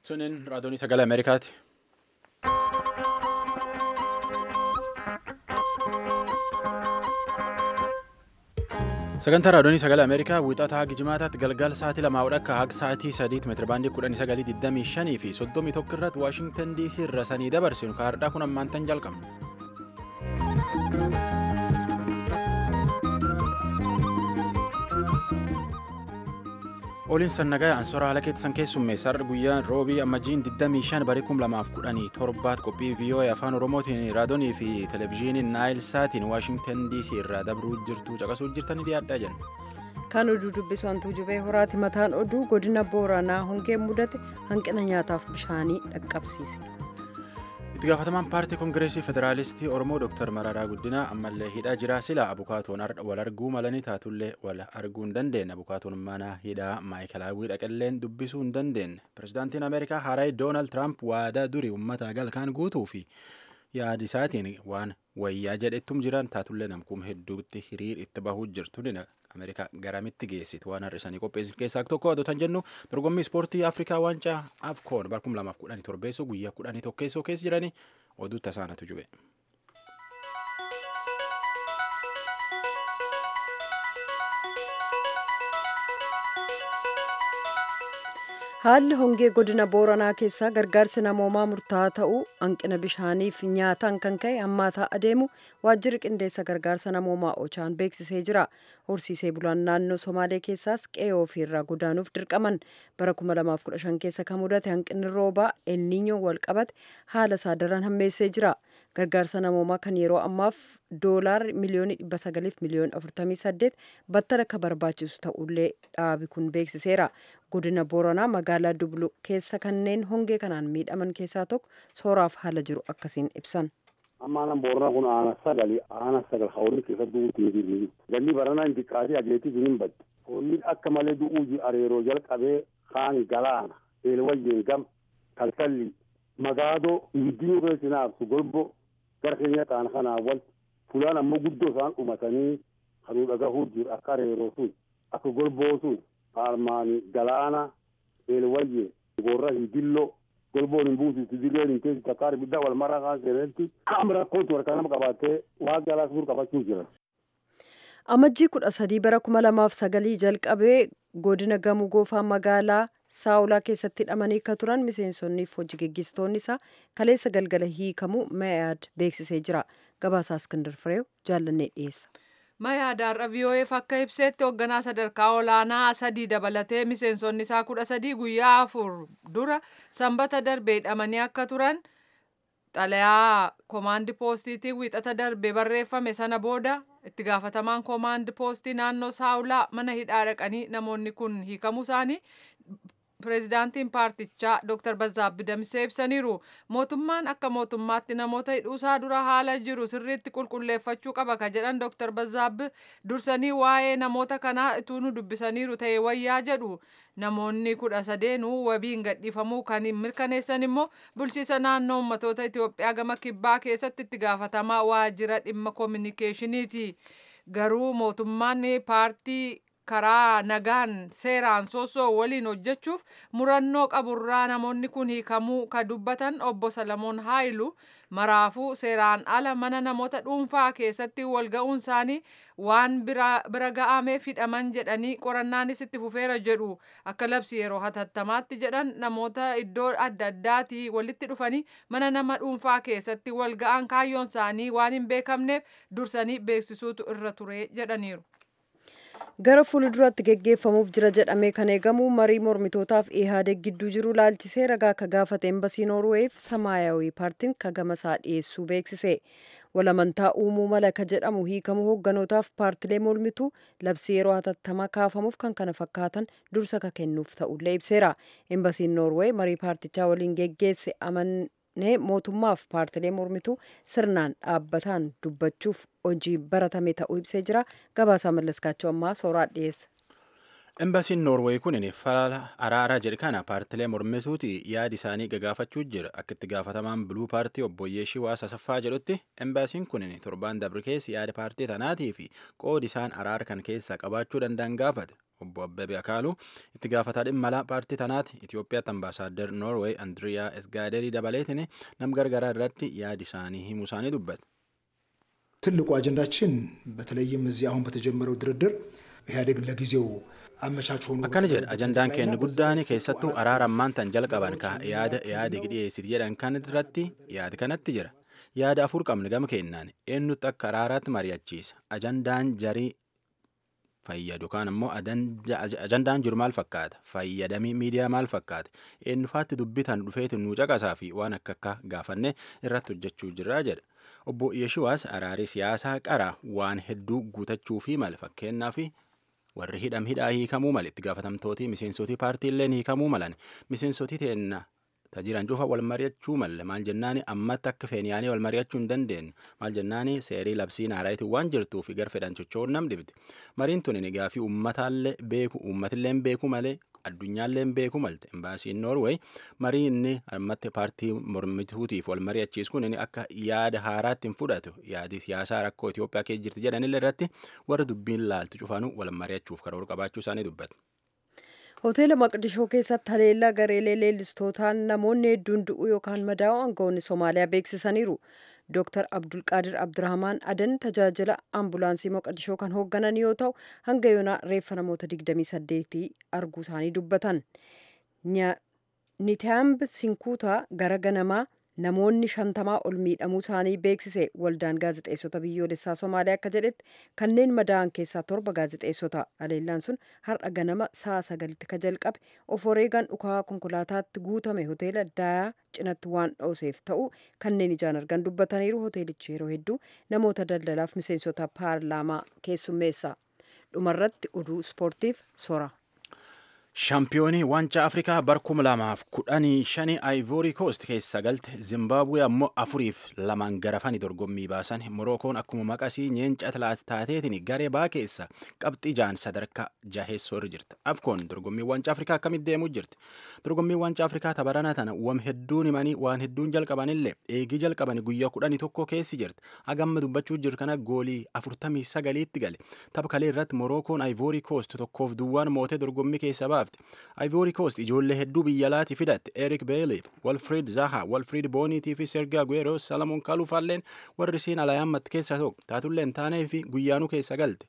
Sunin raadiyoonii sagalee Ameerikaati. Sagantaa raadiyoonii sagalee Ameerikaa wiixataa haga jimaataatti galgala sa'aatii lamaa akka haga sa'aatii sadiitti meetirabaandii kudhanii sagalii digdamii shanii fi soddomii tokko irratti Waashingtan DC irra sanii dabarsinu kaardhaa kun ammaantan jalqabna. Oliin sannagaa ansoora haala keessan keessummeessarra guyyaa roobii ammajjiin 25 barii 2017 qophii VOA afaan oromootiin raadiyoonii fi televezyiiniin naayil saatiin waashingtan dc irraa dabruu jirtu caqasuu jirtanii dhiyaadhaa jenna. Kan oduu dubbisu hantuu jubee horaati mataan oduu godina booranaa hongeen mudate hanqina nyaataaf bishaanii dhaqqabsiise. itti gaafatamaan paartii koongireesii federaalistii oromoo dr mararaa guddinaa ammallee hidhaa jiraa sila abukaatoon wal arguu malanii taatullee wal arguu hin dandeenye abukaatoon mana hidhaa maayikalaawwii dhaqalleen dubbisuu hin dandeenye pirezidaantiin ameerikaa haaraay doonaald tiraamp waadaa durii uummata galkaan guutuu fi yaadi isaatiin waan wayyaa jedhettum jiran taatullee namkuuma hedduutti hiriir itti bahuu jirtu ameerikaa garamitti geessitu waan har'isanii qopheessan keessaa tokko adotan jennu dorgommii ispoortii afrikaa waancaa afkoon bara 2017 guyyaa 11 keessoo keessa jiranii oduu tasaanatu jube. Haalli hongee godina booranaa keessaa gargaarsi namoomaa murtaa'aa ta'uu hanqina bishaaniif nyaataan kan ka'e hammaataa adeemu waajjirri qindeessa gargaarsa namoomaa ochaan beeksisee jira. Horsiisee bulaan naannoo Somaalee keessaas qe'ee ofiirraa godaanuuf dirqaman bara 2015 keessa kan mudate hanqinni roobaa elniinyoon wal qabate haala isaa daran hammeessee jira. Gargaarsa namoomaa kan yeroo ammaaf doolaarri miliyoonii 900 miliyoon 48 battala akka barbaachisu ta'ullee dhaabi kun beeksiseera. Godina Booranaa magaalaa Dublu keessa kanneen hongee kanaan miidhaman keessaa tokko sooraaf haala jiru akkasiin ibsan. Ammaan Booranaa kun aana sagali aana sagal hawlii keessa du'uutti hin jirni. Ganni baranaa hin xiqqaatee adeetii hin badde. Honni akka malee du'uu areeroo jalqabee kaan galaana eelwayyeen gam kalkalli magaadoo ibiddii keessa naafsu golbo gara keenya ta'an kanaa wal fulaan ammoo guddoo isaan dhumatanii kanuu dhagahuu jiru akka areeroo sun akka golboo sun armaani galaana eelwayye gorra hidillo golboon hin buusitu dirreen hin teessu takkaar ibidda wal maraa kaan seenetti qaama rakkootu harka nama qabaatee waan jaalaa suur qabachuu jiran. Amajjii kudha sadii bara kuma lamaaf sagalii jalqabee godina gamoo goofaa magaalaa saawulaa keessatti hidhamanii akka turan miseensonnii fi hojii geggeessitoonni isaa kaleessa galgala hiikamuu mayaad beeksisee jira. Gabaasaa Iskindar Fireew jaallannee dhiyeessa. Mayaadaarra VOAf akka ibseetti hoogganaa sadarkaa olaanaa sadii dabalatee miseensonni isaa kudha sadii guyyaa afur dura sanbata darbee hidhamanii akka turan xalayaa koomaandi poostiitiin wiixata darbee barreeffame sana booda itti gaafatamaan koomaandi poostii naannoo saawulaa mana hidhaa dhaqanii namoonni kun hiikamuu isaanii pireezidaantiin paartichaa Dr. Bazaabbi Damsee ibsaniiru. Mootummaan akka mootummaatti namoota hidhuusaa dura haala jiru sirriitti qulqulleeffachuu qaba ka jedhan Dr. Bazaabbi dursanii waa'ee namoota kanaa ituu nu dubbisaniiru ta'e wayyaa jedhu. Namoonni kudha sadeenuu wabiin gadhiifamuu kan mirkaneessan immoo bulchiisa naannoo ummatoota Itoophiyaa gama kibbaa keessatti itti gaafatamaa waajjira dhimma koominikeeshiniiti. Garuu mootummaan paartii karaa nagaan seeraan soosoo waliin hojjechuuf murannoo qaburraa namoonni kun hiikamuu ka dubbatan obbo Salamoon Haayilu maraafuu seeraan ala mana namoota dhuunfaa keessatti walga'uun isaanii waan bira ga'ameef hidhaman jedhanii qorannaanis itti fufeera jedhu akka labsi yeroo hatattamaatti jedhan namoota iddoo adda addaatii walitti dhufanii mana nama dhuunfaa keessatti walga'an kaayyoon isaanii waan hin beekamneef dursanii beeksisuutu irra ture jedhaniiru. gara fuulduraatti geggeeffamuuf jira jedhamee kan eegamu marii mormitootaaf ihaadeg gidduu jiru laalchisee ragaa akka gaafate embasii noorweef samaayawii paartiin kagamasaa dhiyeessuu beeksise walamantaa uumuu mala ka jedhamu hiikamuu hoogganotaaf paartilee mormituu labsii yeroo hatattamaa kaafamuuf kan kana fakkaatan dursa ka kennuuf ta'ullee ibseera embasiin noorwee marii paartichaa waliin geggeesse amanee mootummaaf paartilee mormituu sirnaan dhaabbataan dubbachuuf hojii baratame ta'uu ibsee jira gabaasaa mallaskaachuu ammaa sooraa dhiyeessa. Embaasiin Noorweey kun fala araaraa jedhe kana paartilee mormituuti yaadi isaanii gagaafachuu jira. Akka itti gaafatamaan biluu paartii obbo Yeeshii Waasa Saffaa jedhutti embaasiin kun torbaan dabre keessa yaada paartii tanaatii fi qoodi isaan araara kan keessaa qabaachuu danda'an gaafate. Obbo Abbabee Akaaluu itti gaafataa dhimma alaa paartii tanaati Itoophiyaatti ambaasaaddar Noorweey Andiriyaa Esgaaderii dabaleetiin nam gargaraa irratti yaadi isaanii himuu isaanii dubbate. ትልቁ አጀንዳችን በተለይም እዚህ አሁን በተጀመረው ድርድር ኢህአዴግ ለጊዜው አመቻች ሆኖ akkana jedha ajandaan keenya guddaan keessattuu araara ammaan tan jalqaban ka yaada yaada dhiyeessiti jedhan kan irratti yaada kanatti jira yaada afur qabne gama kennaan eenyutti akka araaraatti mari'achiisa ajandaan jarii fayyadu kaan ammoo ajandaan jiru maal fakkaata fayyadamii miidiyaa maal fakkaata eenyufaatti dubbitan dhufeeti nuu caqasaa fi waan akka akka gaafanne irratti hojjechuu jirraa jedha obbo Yeshiwaas araarii siyaasaa qara waan hedduu guutachuu fi mala fakkeenyaa fi warri hidham hidhaa hiikamuu male itti gaafatamtootii miseensotii paartiileen hiikamuu malan miseensotii teenna tajiran cufa wal mari'achuu malle maal jennaani ammatti akka feeniyaanii wal mari'achuu hin dandeenyu maal jennaani seerii labsiin haaraayitii waan jirtuu fi gar fedhan socho'uun nam dhibdi mariin tun egaa fi uummataallee beeku uummatillee beeku malee addunyaallee beeku malte embaasiin noorweey marii inni ammatti paartii mormituutiif wal mari'achiis kun inni akka yaada haaraatti hin fudhatu yaadi siyaasaa rakkoo Itoophiyaa keessa jirti jedhanillee irratti warra dubbiin laaltu cufaanuu wal mari'achuuf karoora qabaachuu isaanii dubbata. hoteela maqdishoo keessatti haleellaa gareelee leellistootaan namoonni hedduun du'uu yookaan madaa'u aangawoonni soomaaliyaa beeksisaniiru Dr. Abdulqaadir Abdurrahmaan Adan tajaajila ambulaansii Moqadishoo kan hoogganan yoo ta'u hanga yoonaa reeffa namoota 28 arguu isaanii dubbatan. Nitaamb Sinkuutaa gara ganamaa namoonni shantamaa ol miidhamuu isaanii beeksise waldaan gaazexeessota biyyoolessaa Somaaliyaa akka jedhetti kanneen madaa'an keessaa torba gaazexeessota haleellaan sun har'a ganama sa'a sagalitti ka jalqabe of wareegaan dhukaa konkolaataatti guutame hoteela daayaa cinatti waan dhooseef ta'u kanneen ijaan argan dubbataniiru hoteelichi yeroo hedduu namoota daldalaaf miseensota paarlaamaa keessummeessa dhumarratti oduu ispoortiif sora. Shaampiyoonii waancaa Afrikaa bara kuma lamaaf kudhanii shanii Aayivoorii Koost keessa galte Zimbaabuwee ammoo afuriif lamaan garafanii dorgommii baasan Morookoon akkuma maqasii nyeenca taateetiin garee baa keessa qabxii jaan sadarkaa jaheessoo irra jirti. Afkoon dorgommii waancaa Afrikaa akkamitti deemuu jirti? Dorgommii waancaa Afrikaa tabarana tana wam hedduun himanii waan hedduun jalqabanillee eegii jalqabanii guyyaa kudhanii tokko keessi jirti. Hagamma dubbachuu jiru kana goolii afurtamii sagaliitti gale. Tapha kalee irratti Morookoon Aayivoorii Koost tokkoof duwwaan mootee dorgommii keessa baafte. Ivory Coast ijoollee hedduu biyya alaati fidatte Eric Bailey, Walfried Zaha, Walfried Boniitii fi Sergio Aguero, Salomon Kalufaalleen warri siin alaayammatti keessa tokko taatullee hin taanee fi guyyaanuu keessa galte.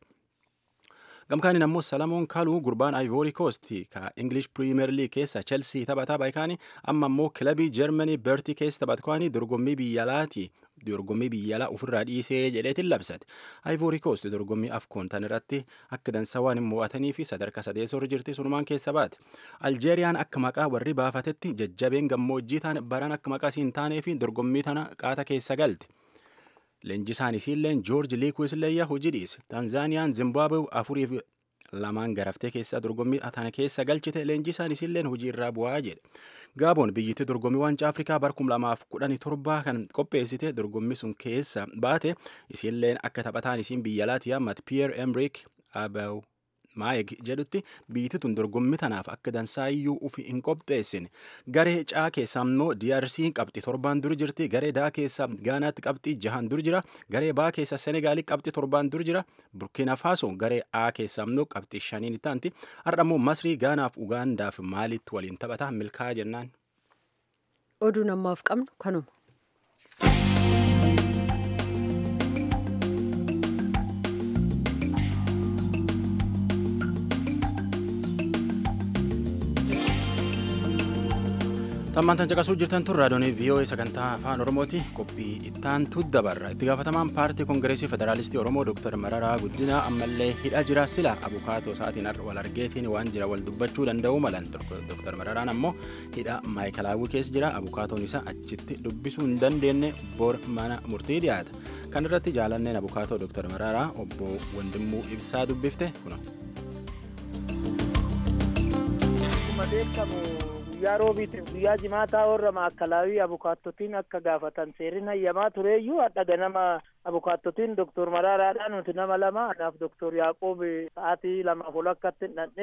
Gamkaaniin ammoo Salamoon Kaluu gurbaan Ivory Coast ka English Premier League keessa Chelsea taphataa baay'ikaanii amma ammoo kilabii Germany Berti keessa taphatkaanii dorgommii biyya alaati dorgommii biyya alaa ofirraa dhiisee jedheetiin labsate. Ivory Coast dorgommii afkoon tan irratti akka dansa waan hin mo'atanii fi sadarkaa sadeessoo irra jirti sunumaan keessa baate. Aljeeriyaan akka maqaa warri baafatetti jajjabeen gammoojjii ta'an baran akka maqaa siin taanee fi dorgommii tana qaata keessa galte. Leenjisaan isiilleen Joorji Liikuisleeyya hojii dhiise. Tanzaaniyaan Zimbaabuwe afuriif lamaan garaftee keessa dorgommii tana keessa galchite leenjisaan isiilleen hojii irraa bu'aa jedhe. Gaaboon biyyittii dorgommii waancaa Afrikaa bara kuma lamaaf kudhanii torbaa kan qopheessite dorgommii sun keessa baate isiilleen akka taphataan isiin biyya alaati yaammate Pierre Emerick Abew Maayeg jedhutti biyyittii tun dorgommii tanaaf akka dansaayyuu ufi hin qopheessine. Garee caa keessa immoo DRC qabxii torbaan dur jirti. Garee daa keessa Gaanaatti qabxii jahan dur jira. Garee baa keessa Senegaali qabxii torbaan dur jira. Burkina Faso garee A keessa immoo qabxii shaniin ittaanti. Har'a immoo Masrii Gaanaaf Ugaandaaf maalitti waliin taphata milkaa'aa jennaan. Oduu namaaf qabnu kanuma. Tammaantan caqasuu jirtan tun raadiyoonii VOA sagantaa afaan Oromooti qophii ittaantu dabarra. Itti gaafatamaan paartii Kongireesii Federaalistii Oromoo Dr. Mararaa Guddinaa ammallee hidha jira sila abukaatoo isaatiin wal argeetiin waan jira wal dubbachuu danda'u malan. Dr. Mararaan ammoo hidha maayikalaawwii keessa jira abukaatoon isaa achitti dubbisuu hin dandeenye bor mana murtii dhiyaata. Kan irratti jaalanneen abukaatoo Dr. Mararaa obbo Wandimmuu Ibsaa dubbifte kuna. guyyaa roobiitiif guyyaa jimaataa warra maakalaawii abukaattotiin akka gaafatan seerin hayyamaa tureeyyuu hadha ganama abukaattotiin doktor maraaraadha nuti nama lama anaaf doktor yaaqoob sa'aatii lamaaf ol akkatti hidhadhe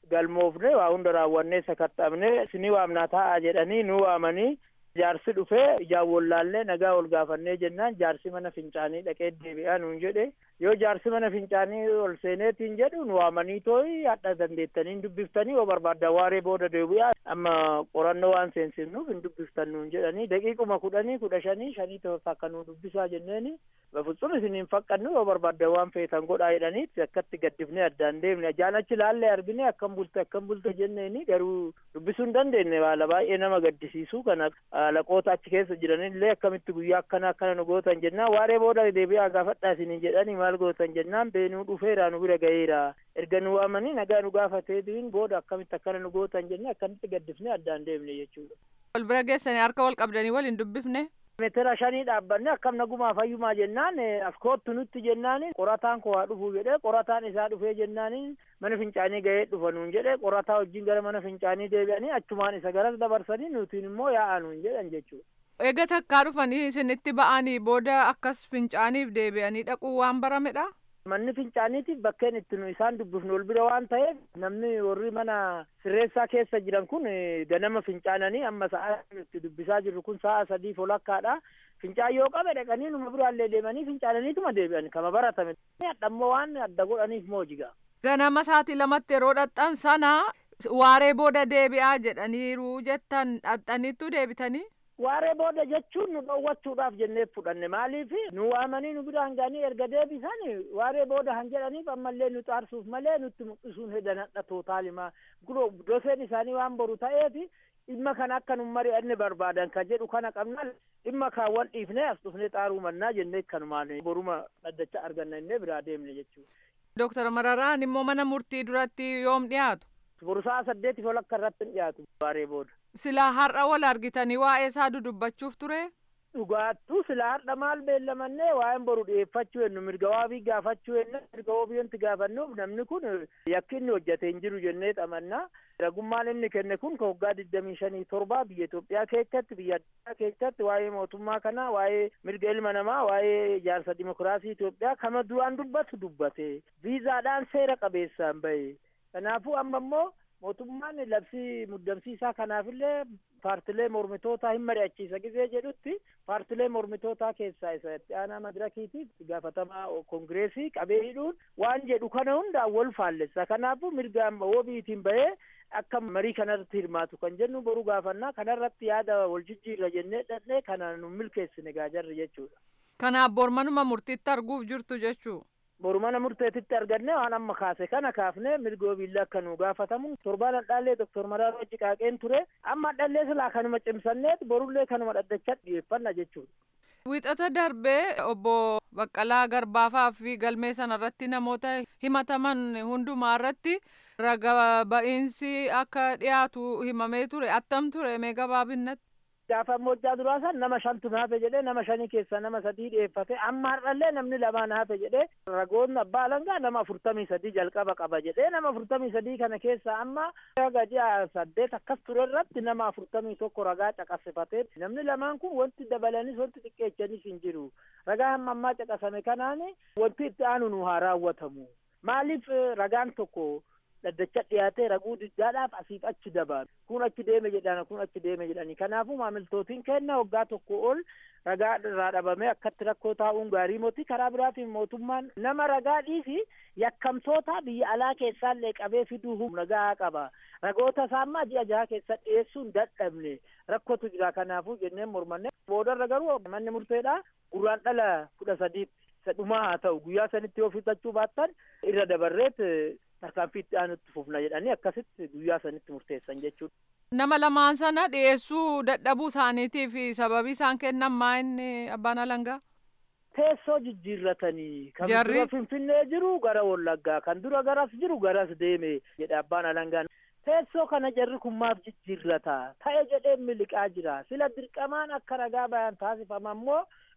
galmoofne waa hunda raawwannee sakatta'amne isinii waamnaa taa'aa jedhanii nu waamanii jaarsi dhufee ijaan wallaallee nagaa ol gaafannee jennaan jaarsi mana fincaanii dhaqee deebi'aa nuun jedhe yoo jaarsi mana fincaanii ol seeneetiin jedhu nu waamanii tooyi hadha dandeettanii hin dubbiftanii yoo barbaaddan waaree booda deebi'aa amma qorannoo waan seensifnuuf hin dubbiftan nuun jedhanii daqiiquma kudhanii kudha shanii shanii tokko akka nu dubbisaa jenneeni bafutsun isin hin faqqannu yoo barbaaddan waan feetan godhaa jedhaniitti akkatti gaddifnee addaan deemne ajaan achi laallee argine akkam bulte akkam bulte jenneeni garuu dubbisuu hin dandeenye haala baay'ee nama gaddisiisu kana alaqoota achi keessa jiranillee akkamitti guyyaa akkana akkana nu gootan jennaan waaree booda deebi'aa gaafadhaa isinin jedhanii maal gootan jennaan beenuu dhufeera nu bira ga'eera erga nu waamanii nagaa nu gaafateetiin booda akkamitti akkana nu gootan jennee akkamitti gaddifnee addaan deemne jechuudha. wal bira geessanii harka wal qabdanii wal hin dubbifne. meetira shanii dhaabbanne akkam nagumaa fayyumaa jennaan as koottu nutti jennaan qorataan koo haa dhufuu jedhee qorataan isaa dhufee jennaan mana fincaanii ga'ee dhufa nuun jedhee qorataa wajjin gara mana fincaanii deebi'anii achumaan isa garas dabarsanii nutiin immoo yaa'aa nuun jedhan jechuudha. Eega takkaa dhufanii isinitti ba'anii booda akkas fincaaniif deebi'anii dhaquu waan baramedha. Manni fincaaniitiif bakkeen itti nu isaan dubbifnu ol bira waan ta'eef namni warri mana sirreessaa keessa jiran kun ganama fincaananii amma sa'a itti dubbisaa jirru kun sa'a sadii folakkaadha. Fincaan yoo qabe dhaqanii numa biraallee deemanii fincaananiituma deebi'an kama baratame. Hadhammoo waan adda godhaniif moojiga. Ganama sa'aatii lamatti yeroo dhaxxan sana waaree booda deebi'aa jedhaniiru jettan dhaxxaniittu deebitanii. waaree booda jechuun nu dhoowwachuudhaaf jennee fudhanne maaliif nu waamanii nu biraan ga'anii erga deebisan waaree booda han jedhaniif ammallee nu xaarsuuf malee nutti mul'isuun hedan hadha tootaalimaa guroo doseen isaanii waan boru ta'eef dhimma kana akka nu mari'anne barbaadan kan jedhu kana qabna dhimma kaawwan dhiifnee as dhufnee xaaruu mannaa jennee kanumaan boruma dhaddacha arganna innee biraa deemne jechuudha. Dooktar Mararaan immoo mana murtii duratti yoom dhiyaatu? Bursaa saddeeti folakka irratti hin dhiyaatu waaree booda. Silaa har'a wal argitanii waa'ee isaa dudubbachuuf ture? Dhugaattuu silaa har'a maal beellamannee waa'een boru dhiyeeffachuu hennu mirga waabii gaafachuu hennu mirga waabiyyoonti gaafannuuf namni kun yakki inni hojjate hin jiru jennee xamannaa. Ragummaan inni kenne kun ka waggaa digdamii shanii torbaa biyya Itoophiyaa keessatti biyya addaa keessatti waa'ee mootummaa kanaa waa'ee mirga ilma namaa waa'ee ijaarsa dimokiraasii Itoophiyaa kama duraan dubbatu dubbate viizaadhaan seera qabeessaan bahe. Kanaafuu amma immoo mootummaan labsii muddamsiisaa kanaafillee paartilee mormitootaa hin mari'achiisa gisee jedhutti paartilee mormitootaa keessaa isa itti aanaa madirakiitiif gaafatamaa kongireesii qabee hidhuun waan jedhu kana hundaan wal faallessa kanaafuu mirga wabiitiin bahee akka marii kanarratti hirmaatu kan jennu boru gaafannaa kanarratti yaada wal jijjiirra jennee dhannee kana nu milkeessine gaajarri jechuudha. Kanaaf bormanuma murtiitti arguuf jirtu jechuu. boru mana murteetitti arganne waan amma kaase kana kaafne mirga wabiillee akka nu gaafatamu torbaan hadhaallee doktor Mararaa wajji qaaqeen ture amma hadhallee silaa kanuma cimsanneet borullee kanuma dhaddachaa dhiyeeffanna jechuudha. Wixata darbee obbo Baqqalaa Garbaafaa fi galmee sanarratti namoota himataman hundumaa irratti raga ba'iinsi akka dhiyaatu himamee ture attam ture mee gabaabinnatti. gaafa moojjaa duraa san nama shantu naafe jedhee nama shanii keessaa nama sadii dhiyeeffate amma har'allee namni lamaa naafe jedhee ragoonni abbaa alangaa nama afurtamii sadii jalqaba qaba jedhee nama afurtamii sadii kana keessaa amma raga ji'a saddeet akkas ture irratti nama afurtamii tokko ragaa caqasifatee namni lamaan kun wanti dabalanis wanti xiqqeechanis hin jiru ragaa hamma ammaa caqasame kanaan wanti itti aanu nu haa raawwatamu maaliif ragaan tokko dhaddacha dhiyaatee raguu diddaadhaaf asiif achi dabaalu kun achi deeme jedhan kun achi deeme jedhani kanaafuu maamiltootiin kenna waggaa tokko ol ragaa irraa dhabamee akkatti rakkoo taa'uun gaarii moti karaa biraatiin mootummaan nama ragaa dhiisi yakkamtoota biyya alaa keessaallee qabee fiduu humna gahaa qaba ragoota isaammaa ji'a jaha keessa dhiyeessuun dadhabne rakkootu jira kanaafuu jenneen mormanne boodarra garuu manni murteedha gurraan dhala kudha sadiitti isa dhumaa haa ta'u guyyaa sanitti yoo fixachuu baattan irra dabarreet tarkaanfii itti aanutti fufna jedhanii akkasitti guyyaa sanitti murteessan jechuudha. Nama lamaan sana dhiyeessuu dadhabuu isaaniitiif sababii isaan kennan maa inni abbaan alangaa? Teessoo jijjiirratanii kan Jarri? dura Finfinnee jiru gara Wallaggaa kan dura garas jiru garas deeme jedhe abbaan alangaan. Teessoo kana jarri kun maaf jijjiirrata ta'e jedhee miliqaa jira sila dirqamaan akka ragaa bayan taasifama ammoo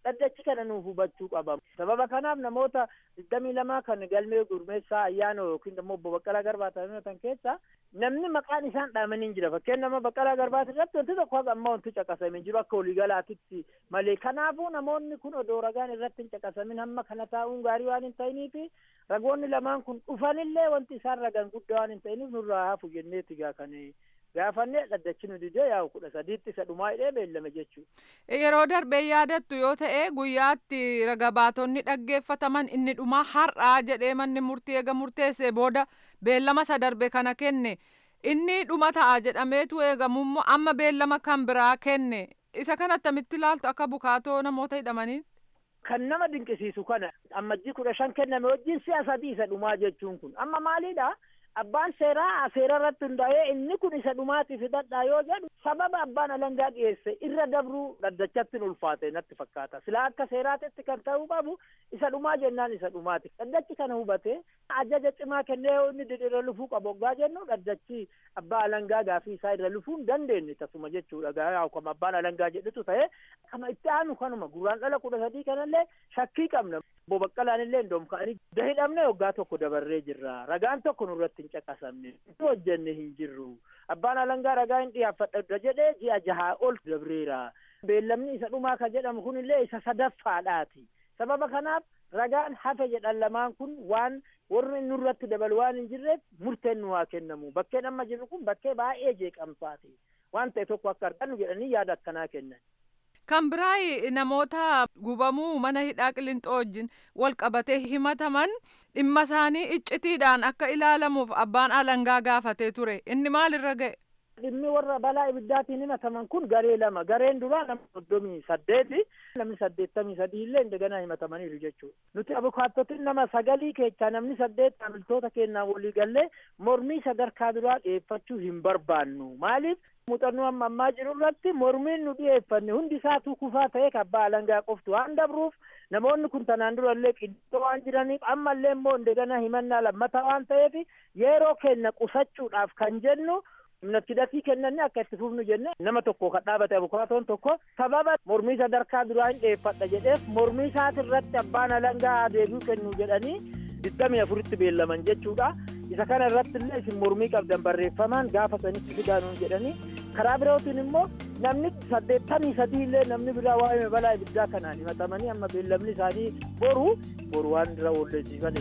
dhaddachi kana nuuf hubachuu qaba sababa kanaaf namoota digdamii lamaa kan galmee gurmeessaa ayyaana yookiin immoo obbo Baqqalaa Garbaa ta'an keessa namni maqaan isaan dhaamanii jira fakkeen nama Baqqalaa Garbaati irratti wanti tokko haga amma wanti caqasamee jiru akka waliigalaatitti malee kanaafuu namoonni kun odoo ragaan irratti hin caqasamin hamma kana taa'uun gaarii waan hin ta'iniifi ragoonni lamaan kun dhufanillee wanti isaan ragan guddaa waan hin ta'iniif nurraa hafu jenneeti gaa kan gaafannee dhaddachi nu didee yaa'u kudha sadiitti isa dhumaa hidhee beellame jechuudha. Yeroo darbee yaadattu yoo ta'e guyyaatti raga baatonni dhaggeeffataman inni dhumaa har'aa jedhee manni murtii eega murteessee booda beellama isa darbe kana kenne inni dhuma ta'a jedhameetu eegamummoo amma beellama kan biraa kenne isa kana attamitti ilaaltu akka bukaatoo namoota hidhamanii. Kan nama dinqisiisu kana ammajjii kudha shan kenname wajjin si'a sadii isa dhumaa jechuun kun amma maaliidha? abbaan seeraa seera irratti hundaa'ee inni kun isa dhumaatiif hidhadhaa yoo jedhu sababa abbaan alangaa dhiyeesse irra dabruu dhaddachatti ulfaate natti fakkaata silaa akka seeraatitti kan ta'uu qabu isa dhumaa jennaan isa dhumaati dhaddachi kana hubate ajaja cimaa kennee yoo inni irra lufuu qabu oggaa jennu dhaddachi abbaa alangaa gaafii isaa irra lufuu hin dandeenye tasuma jechuudha gaa akkuma abbaan alangaa jedhutu ta'e kama itti aanu kanuma gurraan dhala kudha sadii kanallee shakkii qabna obbo Baqqalaan illee indoom ka'anii hidhamne waggaa tokko dabarree jirra ragaan tokko nurratti hin caqasamne hojjenne hin jirru abbaan alangaa ragaa hin dhiyaaffadha jedhee ji'a jahaa ol dabreera beellamni isa dhumaa kan jedhamu kun illee isa sadaffaadhaati sababa kanaaf ragaan hafe jedhan lamaan kun waan warri nurratti dabalu waan hin jirreef murteen nu haa kennamu bakkeen amma jirru kun bakkee baay'ee jeeqamsaati waan ta'e tokko akka argannu jedhanii yaada akkanaa kennan. Kan biraa namoota gubamuu mana hidhaa qilixoo wajjin wal qabatee himataman dhimma isaanii iccitiidhaan akka ilaalamuuf abbaan alangaa gaafatee ture inni maalirra ga'e. Dhimmi warra balaa ibiddaatiin himataman kun garee lama gareen duraa nama soddomii saddeeti namni saddeettamii sadii illee indaganaa himatamaniiru jechuudha. Nuti abukaattotiin nama sagalii keessaa namni saddeet maamiltoota keenyaan walii gallee mormii sadarkaa duraa dhiyeeffachuu hin barbaannu maaliif muuxannoo amma ammaa jiru irratti mormiin nu dhiyeeffanne hundi isaatuu kufaa ta'ee abbaa alangaa qoftu waan dabruuf namoonni kun tanaan dura illee qiddoo waan jiraniif amma illee immoo indegana himannaa lammataa waan ta'eef yeroo kenna qusachuudhaaf kan jennu hidhatii kennanne akka itti fufnu jenne nama tokko kan dhaabate abukaatoon tokko sababa mormii sadarkaa duraa hin dhiyeeffadha jedheef mormii isaati irratti abbaan alangaa deebi'uu kennu jedhanii digdamii afuritti beellaman jechuudha. isa kana irratti illee isin mormii qabdan barreeffamaan gaafa sanitti fidaanuun jedhanii karaa birootiin immoo namni saddeettamii sadii illee namni biraa waa'ee balaa ibiddaa kanaan himatamanii amma beellamni isaanii boru boru waan irra oolleessiifan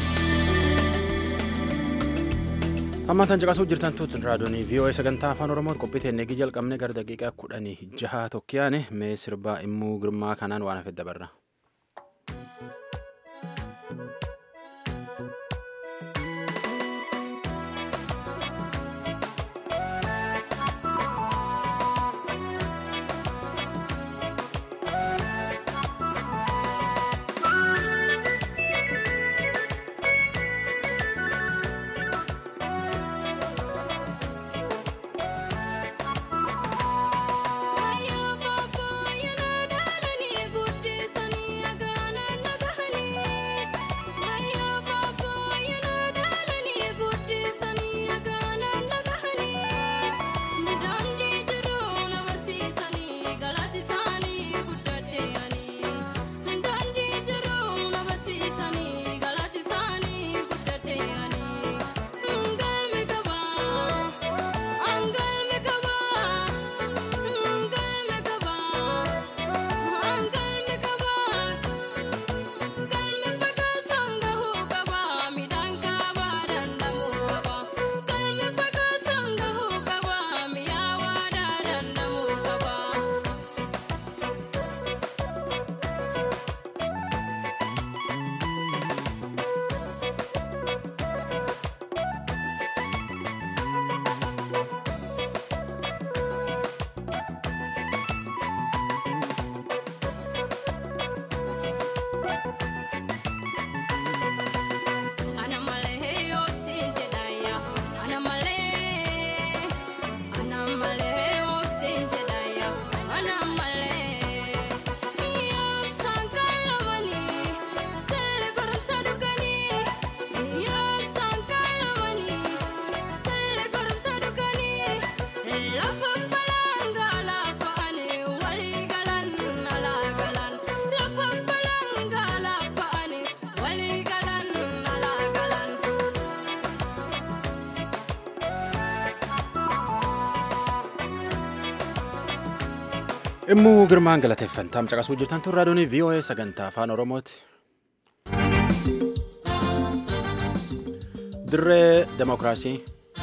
Amma tan caqasuu jirtan tutun raadiyoonii VOA sagantaa afaan Oromoo qophii teennee jalqabne gara daqiiqaa kudhanii jaha tokkiyaane mee sirbaa immuu girmaa kanaan waan hafe dabarra. Ayo papa yana dalani guddi sani Immuu girmaan galateeffantaam caqasuu jirtan tun raadiyoon VOA sagantaa afaan Oromooti. Dirree Demokiraasii.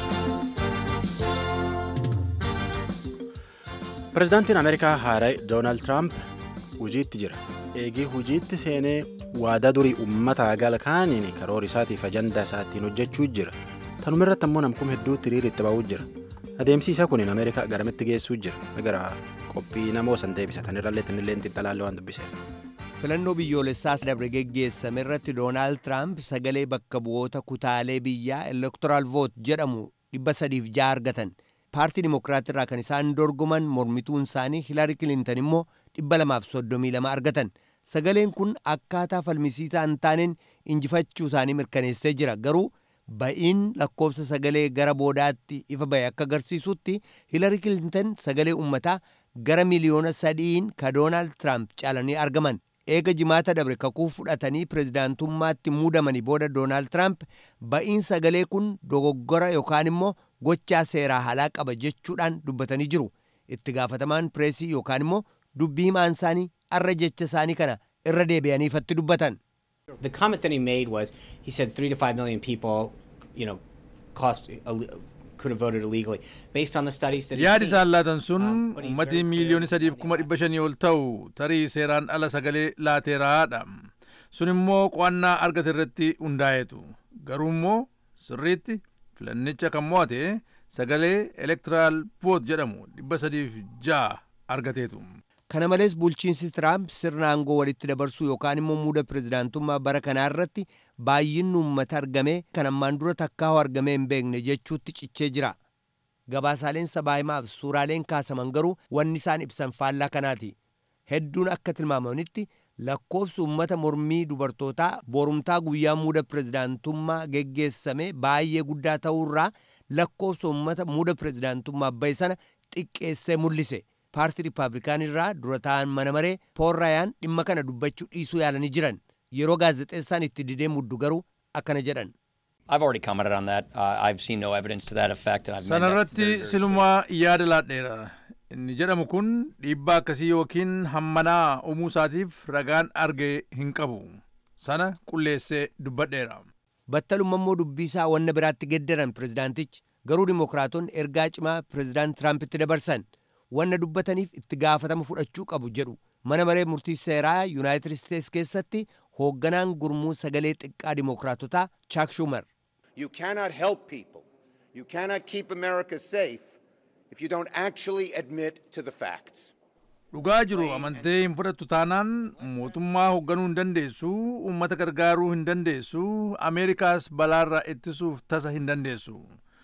Pireezidaantiin Ameerikaa haaraa Doonaald Tiraamp hojiitti jira. Eegii hojiitti seenee waadaa durii uummataa galkaaniin karoora isaatiif ajandaa isaatiin hojjechuu jira. Tanuma irratti ammoo namkuma hedduutti hiriira itti ba'uu jira. Adeemsi isaa kun Ameerikaa garamitti geessuu jira. Gara qophii namoo san deebisatan irrallee tinillee xiinxalaallee waan dubbiseef. filannoo biyyoolessaas dabre geggeessame irratti doonaald tiraamp sagalee bakka bu'oota kutaalee biyyaa elektoraal voot jedhamu dhibba sadiif ja'a argatan paartii dimokiraatii irraa kan isaan dorgoman mormituun isaanii hilaari kilintan immoo dhibba lamaaf soddomii lama argatan sagaleen kun akkaataa falmisiisaa hin taaneen injifachuu isaanii mirkaneessee jira garuu ba'iin lakkoofsa sagalee gara boodaatti ifa ba'e akka agarsiisutti hilaari kilintan sagalee ummataa gara miliyoona sadiin ka doonaald tiraamp caalanii argaman eega jimaata dabre kakuu fudhatanii pirezidaantummaatti muudamanii booda doonaald tiraamp ba'iin sagalee kun dogoggora yookaan immoo gochaa seeraa halaa qaba jechuudhaan dubbatanii jiru itti gaafatamaan pireesii yookaan immoo dubbii himaan isaanii arra jecha isaanii kana irra deebi'anii ifatti dubbatan. The comment that he made was he said three to five million people, you know, cost could have voted illegally based on the studies that he's yaadi seen. isaan laatan sun Um, but he's ummatii very clear miiliyoona that sadiif they kuma want dhibba shanii ol ta'u tarii seeraan ala sagalee laateeraadha sun immoo qo'annaa argate irratti hundaa'eetu garuu immoo sirriitti filannicha kan mo'ate sagalee elektiraal voot jedhamu dhibba sadiif ja'a argateetu. kana malees bulchiinsi tiraamp sirna aangoo walitti dabarsuu yookaan immoo muuda pirezidaantummaa bara kanaa irratti baay'inni uummata argamee kan ammaan dura takkaa'u argamee hin beekne jechuutti cichee jira gabaasaaleen sabaahimaaf suuraaleen kaasaman garuu wanni isaan ibsan faallaa kanaati hedduun akka tilmaamanitti lakkoofsi uummata mormii dubartootaa borumtaa guyyaa muuda pirezidaantummaa geggeessame baay'ee guddaa ta'uurraa lakkoofsa uummata muuda pirezidaantummaa bahe sana xiqqeessee mul'ise paartii riippaabilikaanii irraa dura ta'an mana maree pool raayaan dhimma kana dubbachuu dhiisuu yaalanii jiran yeroo gaazexeessaan itti didee muddu garuu akkana jedhan. I've already commented on that. Uh, I've seen no evidence to that effect, and I've made that sanarratti very, very silumaa yaada laadheera inni jedhamu kun dhiibbaa akkasii yookiin hammanaa uumuu isaatiif ragaan arge hin qabu sana qulleessee dubbadheera. battalumma immoo dubbii isaa wanna biraatti geddaran pirezidaantichi garuu dimokiraatonni ergaa cimaa pirezidaant tiraampitti dabarsan wanna dubbataniif itti gaafatama fudhachuu qabu jedhu mana maree murtii seeraa yuunaayitid isteets keessatti hoogganaan gurmuu sagalee xiqqaa dimokiraatotaa chaak shumar You cannot help people. You cannot keep America safe if you don't actually admit to the facts. dhugaa jiru amantee hin fudhattu taanaan mootummaa hoogganuu hin dandeessu uummata gargaaruu hin dandeessu ameerikaas balaarraa ittisuuf tasa hin dandeessu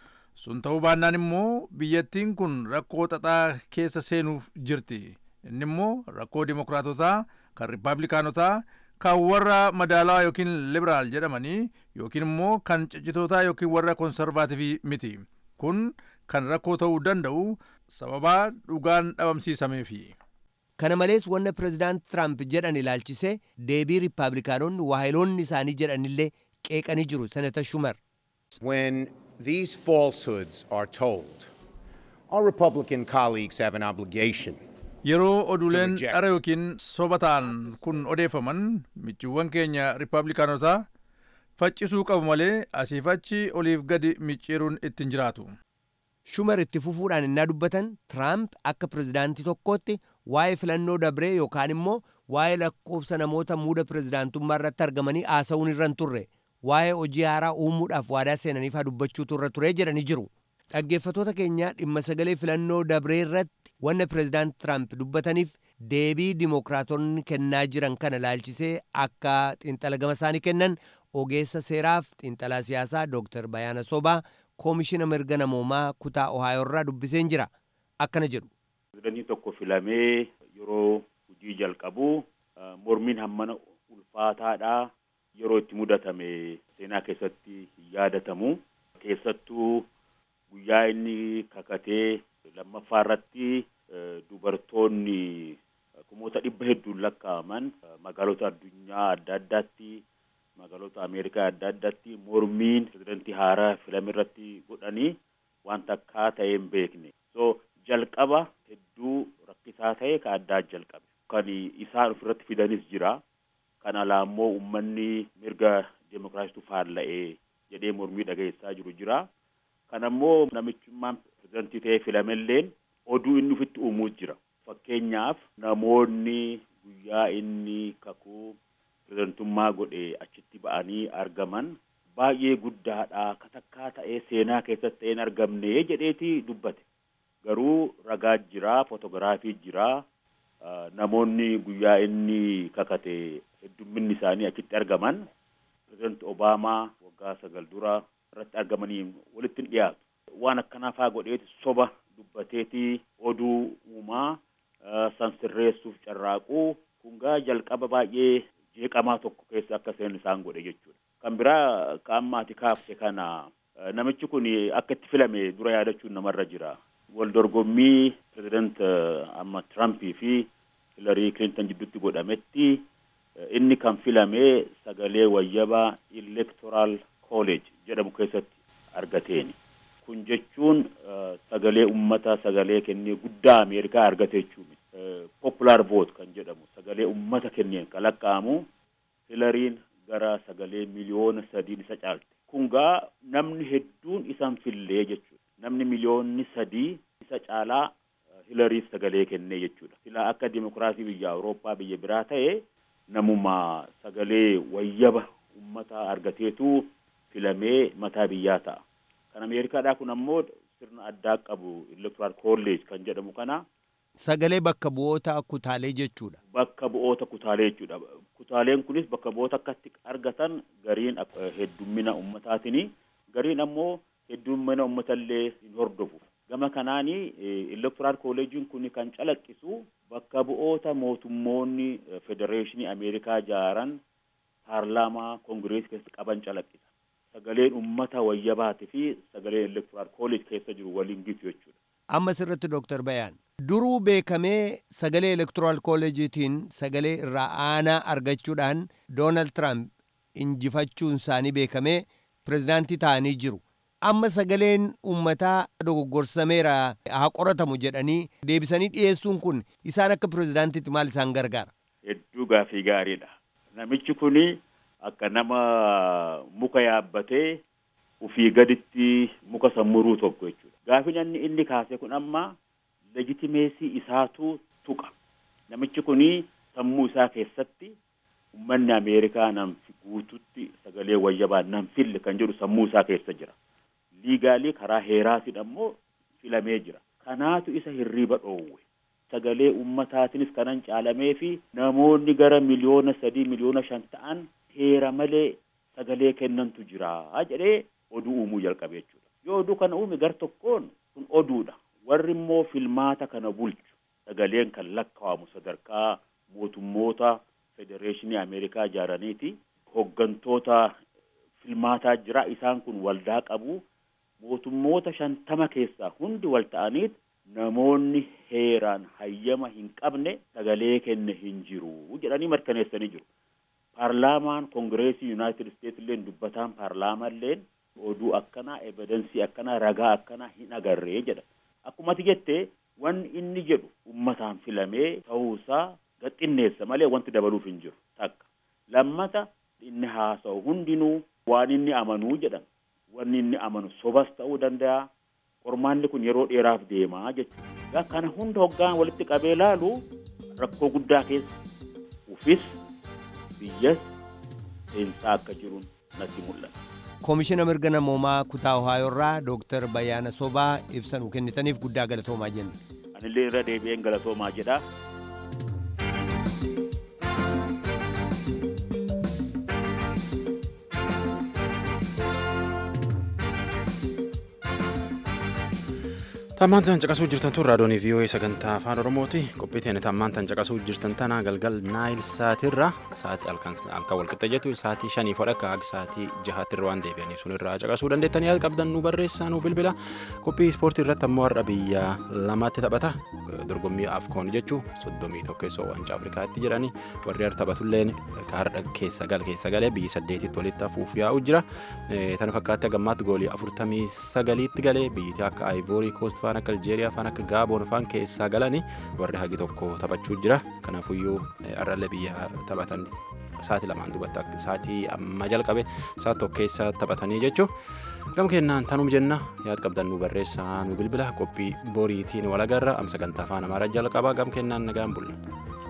sun ta'uu baannaan immoo biyyattiin kun rakkoo xaxaa keessa seenuuf jirti inni immoo rakkoo dimokiraatotaa kan riippaabilikaanotaa kan warra madaalawaa yookiin liberaal jedhamanii yookiin immoo kan ciccitootaa yookiin warra konservaativii miti kun kan rakkoo ta'uu danda'u sababaa dhugaan dhabamsiisameefi. kana malees wanna pirezidaant tiraamp jedhan ilaalchisee deebii riippaabilikaanonni waahiloonni isaanii jedhanillee qeeqanii jiru senata shumar When these falsehoods are told, our Republican colleagues have an obligation yeroo oduuleen reject. dhara yookiin soba ta'an kun odeeffaman michiiwwan keenya riippaabilikaanotaa faccisuu qabu malee asiif achi oliif gadi micciiruun ittiin jiraatu. shumar itti fufuudhaan innaa dubbatan tiraamp akka pirezidaantii tokkootti waa'ee filannoo dabree yookaan immoo waa'ee lakkoofsa namoota muuda pirezidaantummaa irratti argamanii haasa'uun irra hin turre waa'ee hojii haaraa uumuudhaaf waadaa seenaniif haa dubbachuutu irra ture jedhanii jiru dhaggeeffatoota keenya dhimma sagalee filannoo dabree irratti wanna pirezidaant tiraamp dubbataniif deebii dimokiraatonni kennaa jiran kana ilaalchisee akka xiinxala gama isaanii kennan ogeessa seeraaf xiinxalaa siyaasaa dooktar bayaana sobaa koomishina mirga namoomaa kutaa ohaayoo irraa dubbiseen jira akkana jedhu Pirezidantii tokko filamee yeroo hojii jalqabu uh, mormiin hammana ulfaataadha yeroo itti mudatame seenaa keessatti hin yaadatamu keessattuu guyyaa inni kakatee lammaffaa irratti uh, dubartoonni uh, kumoota dhibba hedduun lakkaa'aman uh, magaalota addunyaa adda addaatti magaalota ameerikaa adda addaatti mormiin pirezidantii haaraa filame irratti godhanii waan takkaa ta'ee hin beekne so jalqaba hedduu rakkisaa ta'e ka addaa jalqabe kan isaan ofirratti fidanis jira kan alaa immoo uummanni mirga deemokiraasiitu faalla'ee jedhee mormii dhageessaa jiru jira kan ammoo namichummaan pirezidantii ta'ee filamelleen oduu inni ofitti uumuus jira fakkeenyaaf namoonni guyyaa inni kakuu pirezidantummaa godhe achitti ba'anii argaman baay'ee guddaadha katakkaa ta'ee seenaa keessatti ta'een argamne jedheeti dubbate garuu ragaa jira footogiraafii jira namoonni guyyaa inni kakate heddumminni isaanii achitti argaman pirezidanti obaamaa waggaa sagal dura irratti argamanii walitti hin dhiyaatu waan akkanaa faa godheeti soba dubbateeti oduu uumaa san sirreessuuf carraaquu kungaa jalqaba baay'ee jeeqamaa tokko keessa akka seen isaan godhe jechuudha. Kan biraa ka ammaati kaafte kana namichi kun akka itti filame dura yaadachuun namarra jira. Wal dorgommii pireezidant amma Tirampii fi Hilarii Kilinton jidduutti godhametti inni kan filame sagalee wayyabaa Electoral College jedhamu keessatti argateeni. Kun jechuun sagalee ummata sagalee kennee guddaa Ameerikaa argate jechuudha. Popular vote kan jedhamu sagalee ummata kenneen kan lakkaa'amu Hilariin gara sagalee miliyoona sadiin isa caalte. Kun gaa namni hedduun isan fillee jechuudha. Namni miliyoonni sadii isa caalaa Hilariif sagalee kennee jechuudha. Silaa akka dimokiraasii biyya Awurooppaa biyya biraa ta'e namuma sagalee wayyaba ummataa argateetu filamee mataa biyyaa ta'a. Kan Ameerikaadhaa kun ammoo sirna addaa qabu Electoral College kan jedhamu kana. Sagalee bakka bu'oota kutaalee jechuudha. Bakka bu'oota kutaalee jechuudha. Kutaaleen kunis bakka bu'oota akkatti argatan gariin heddummina ummataatini gariin ammoo heddummina ummatallee hin hordofu. Gama kanaani Electoral College'n kun kan calaqqisu bakka bu'oota mootummoonni Federeeshinii Ameerikaa ijaaran paarlaamaa Koongireesii keessatti qaban calaqqisa. Sagaleen ummata wayyabaati fi sagaleen Electoral College keessa jiru waliin gitu jechuudha. Amma sirritti Dooktar Bayaan. Duruu beekamee sagalee Electoral College'itiin sagalee irraa aanaa argachuudhaan Doonaald Tiraamp injifachuun isaanii beekamee pirezidaantii ta'anii jiru. Amma sagaleen uummataa dogoggorsameera haa qoratamu jedhanii deebisanii dhiyeessuun kun isaan akka pirezidaantiitti maal isaan gargaara? Hedduu gaafii gaariidha. Namichi kuni akka nama muka yaabbatee ufii gaditti muka sammuruu tokko jechuudha. Gaafin inni inni kaase kun amma legitimeesii isaatu tuqa. Namichi kuni sammuu isaa keessatti uummanni Ameerikaa nan guututti sagalee wayyabaa nan fille kan jedhu sammuu isaa keessa jira. Liigaalii karaa heeraatiin ammoo filamee jira. Kanaatu isa hirriiba dhoowwe. Sagalee uummataatinis kanan caalamee fi namoonni gara miliyoona sadii miliyoona shan ta'an heera malee sagalee kennantu jira jedhee oduu uumuu jalqabe jechuudha. Yoo oduu kana uume gar tokkoon kun oduudha. Warri immoo filmaata kana bulchu sagaleen kan lakkaa'amu sadarkaa mootummoota federeeshinii Ameerikaa ijaaraniiti. Hoggantoota filmaataa jira isaan kun waldaa qabu. Mootummoota shantama keessaa hundi wal ta'aniit namoonni heeraan hayyama hin qabne sagalee kenne hin jiru jedhanii mirkaneessanii jiru. Paarlaamaan Koongireesii Yuunaayitid Isteetsi illee dubbataan paarlaamaa illeen oduu akkanaa evidensii akkanaa ragaa akkanaa hin agarree jedha. Akkuma ati jettee wanni inni jedhu ummataan filamee ta'uusaa gaxxinneessa malee wanti dabaluuf hin jiru takka. Lammata inni haasa'u hundinuu waan inni amanuu jedhan wanni inni amanu sobas ta'uu danda'a. Qormaanni kun yeroo dheeraaf deemaa jechuudha. Kana hunda hoggaan walitti qabee laalu rakkoo guddaa keessa ufis biyyas seensaa akka jiruun natti mul'ata. Koomishina mirga namoomaa kutaa Ohayoo irraa Dooktar Bayyaana Sobaa ibsa nuu kennitaniif guddaa galatoomaa jenna. Anillee irra deebi'een galatoomaa jedha. Tammaan tan caqasuu jirtan tun raadiyoonii VOA sagantaa afaan Oromooti. Qophii teenya tammaan tan caqasuu jirtan tana galgal naayil saatirra sa'aatii halkan walqixa jettu sa'aatii shanii fodha akka sa'aatii jahaattirra waan deebi'aniif sun irraa caqasuu dandeettanii yaada qabdan nu barreessaa nu bilbila. Qophii ispoortii irratti ammoo har'a biyya lamatti taphata. Dorgommii afkoon jechuu soddomii tokkeessoo waancaa Afrikaatti jedhanii warri har'a taphatulleen har'a keessa gal keessa galee biyyi saddeetitti walitti hafuuf yaa'u jira. Tana fakkaatti gammaatti goolii afurtamii sagaliitti galee biyyittii akka Ivory Coast faan akka aljeeriyaa faan akka gaaboon faan keessaa galanii warri hagi tokko taphachuu jira kanaafuyyuu arrallee biyya taphatan sa'aatii lamaan duubatti sa'aatii amma jalqabe sa'aatii tokko keessa taphatanii jechuun gama kennaan tanuma jenna yaad qabdan nu barreessaa nu bilbila qophii boriitiin walagarra am sagantaa afaan amaaraa jalqabaa gama kennaan nagaan bulla.